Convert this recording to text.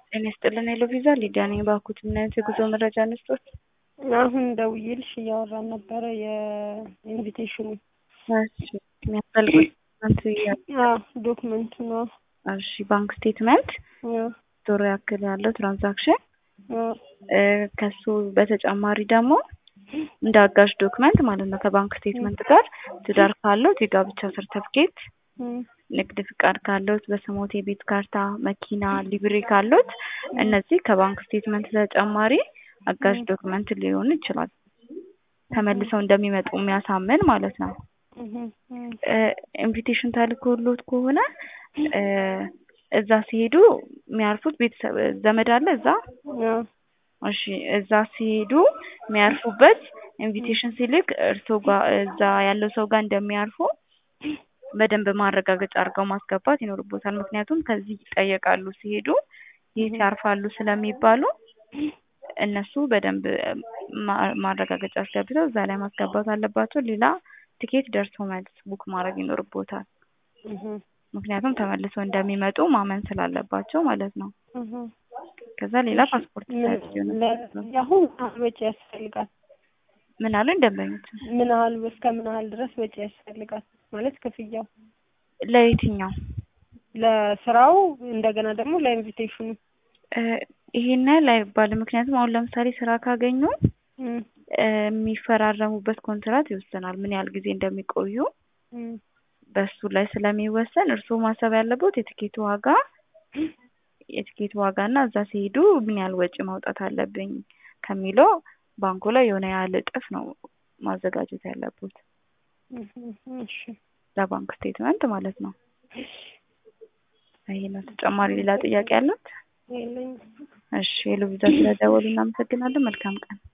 ጤና ይስጥልን ሄሎ ቪዛ ሊዲያ ነኝ። ባኩት ምን አይነት የጉዞ መረጃ እንስጦት? አሁን ደውዬልሽ እያወራን ነበረ የኢንቪቴሽኑ እሺ የሚያስፈልጉት ዶክመንት አዎ ዶክመንቱ ነው። እሺ ባንክ ስቴትመንት አዎ ዶሮ ያክል ያለው ትራንዛክሽን አዎ እ ከሱ በተጨማሪ ደግሞ እንደ አጋዥ ዶክመንት ማለት ነው ከባንክ ስቴትመንት ጋር ትዳር ካለው የጋብቻ ሰርተፍኬት እም፣ ንግድ ፍቃድ ካለዎት፣ በስሞት የቤት ካርታ፣ መኪና፣ ሊብሬ ካለዎት እነዚህ ከባንክ ስቴትመንት ተጨማሪ አጋዥ ዶክመንት ሊሆን ይችላል። ተመልሰው እንደሚመጡ የሚያሳምን ማለት ነው። እም፣ እም፣ ኢንቪቴሽን ተልኮሎት ከሆነ እ እዛ ሲሄዱ የሚያርፉት ቤተሰብ ዘመድ አለ እዛ አዎ እሺ እዛ ሲሄዱ የሚያርፉበት ኢንቪቴሽን ሲልክ እርስዎ ጋር እዛ ያለው ሰው ጋር እንደሚያርፉ በደንብ ማረጋገጫ አድርገው ማስገባት ይኖርቦታል። ምክንያቱም ከዚህ ይጠየቃሉ ሲሄዱ የት ያርፋሉ ስለሚባሉ እነሱ በደንብ ማ- ማረጋገጫ አስገብተው እዛ ላይ ማስገባት አለባቸው። ሌላ ትኬት ደርሶ መልስ ቡክ ማድረግ ይኖርቦታል። እም፣ ምክንያቱም ተመልሰው እንደሚመጡ ማመን ስላለባቸው ማለት ነው። እም። ከዛ ሌላ ፓስፖርት ሳይዝ ሊሆን ለ- አሁን ወጪ ያስፈልጋል። ምን አሉ ደንበኞች ምን ያህል እስከ ምን ያህል ድረስ ወጪ ያስፈልጋል ማለት ክፍያው ለየትኛው ለስራው እንደገና ደግሞ ለኢንቪቴሽኑ እ ይሄን ያህል አይባልም። ምክንያቱም አሁን ለምሳሌ ስራ ካገኙ እም፣ እ የሚፈራረሙበት ኮንትራት ይወስናል ምን ያህል ጊዜ እንደሚቆዩ እም፣ በሱ ላይ ስለሚወሰን እርስዎ ማሰብ ያለበት የትኬቱ ዋጋ የትኬት ዋጋ እና እዛ ሲሄዱ ምን ያህል ወጪ ማውጣት አለብኝ ከሚለው ባንኩ ላይ የሆነ ያህል እጥፍ ነው ማዘጋጀት ያለበት እም፣ እም፣ እሺ ለባንክ ስቴትመንት ማለት ነው። ይሄ ነው። ተጨማሪ ሌላ ጥያቄ አለት? የለኝም። እሺ ሄሎ ቪዛ ስለደወሉ እናመሰግናለን። መልካም ቀን።